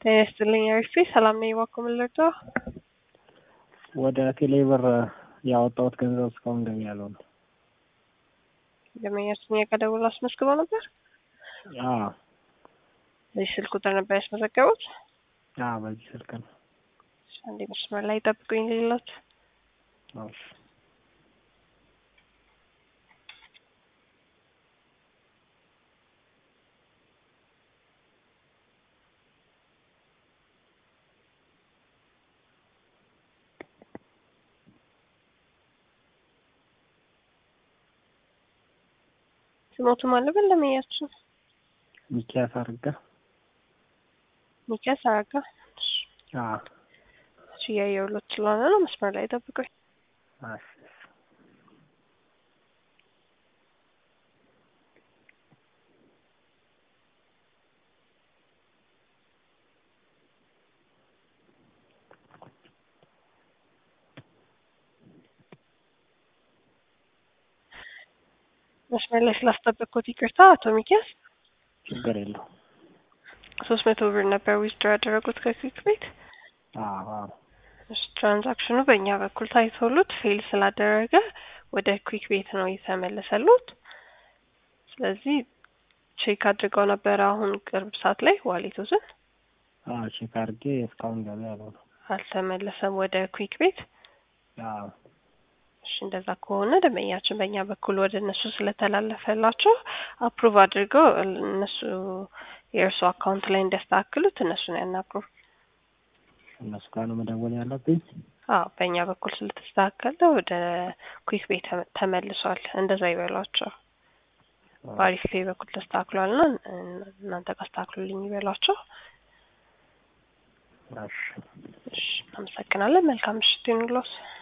ጤና ይስጥልኝ አሪፍ ሰላም ነኝ። እባክዎ ምን ልርዳዎ? ወደ ቴሌብር ያወጣሁት ገንዘብ እስካሁን ገቢ ያልሆነ ደንበኛችን ጋር ደውለው አስመዝግበው ነበር? አዎ በዚህ ስልክ ቁጥር ነበር ያስመዘገቡት? አዎ በዚህ ስልክ ነው። እሺ፣ አንዴ መስመር ላይ ጠብቁኝ ልሎት እሺ ስሞቱ ማን ነበር ደንበኛችን? ሚኪያስ አርጋ ሚኪያስ አረጋ። እሺ፣ አዎ እሺ እያየሁሎት ስለሆነ ነው። መስመር ላይ ጠብቁኝ። እሺ እሺ መስመር ላይ ስላስጠበቅኩት ይቅርታ አቶ ሚኪያስ። ችግር የለውም። ሶስት መቶ ብር ነበር ዊዝድሮ ያደረጉት ከክዊክ ቤት። አዎ አዎ እሺ ትራንዛክሽኑ በእኛ በኩል ታይቶሉት ፌል ስላደረገ ወደ ኩዊክ ቤት ነው የተመለሰሉት። ስለዚህ ቼክ አድርገው ነበረ አሁን ቅርብ ሰዓት ላይ ዋሌቶትን አዎ ቼክ አድርጌ እስካሁን ገቢ ያልሆነ አልተመለሰም ወደ ኩዊክ ቤት። አዎ እሺ እንደዛ ከሆነ ደንበኛችን በእኛ በኩል ወደ እነሱ ስለተላለፈላቸው አፕሩቭ አድርገው እነሱ የእርሱ አካውንት ላይ እንዲያስተካክሉት እነሱን ያናግሩ። እነሱ ጋር ነው መደወል ያለብኝ? አዎ በእኛ በኩል ስለተስተካከለ ወደ ኩዊክ ቤት ተመ- ተመልሷል። እንደዛ ይበሏቸው። በአሪፍ ፔይ በኩል ተስተካክሏል ና እናንተ ጋር አስተካክሉልኝ ይበሏቸው። እሺ እሺ አመሰግናለን። መልካም ምሽት ይሁንልዎት።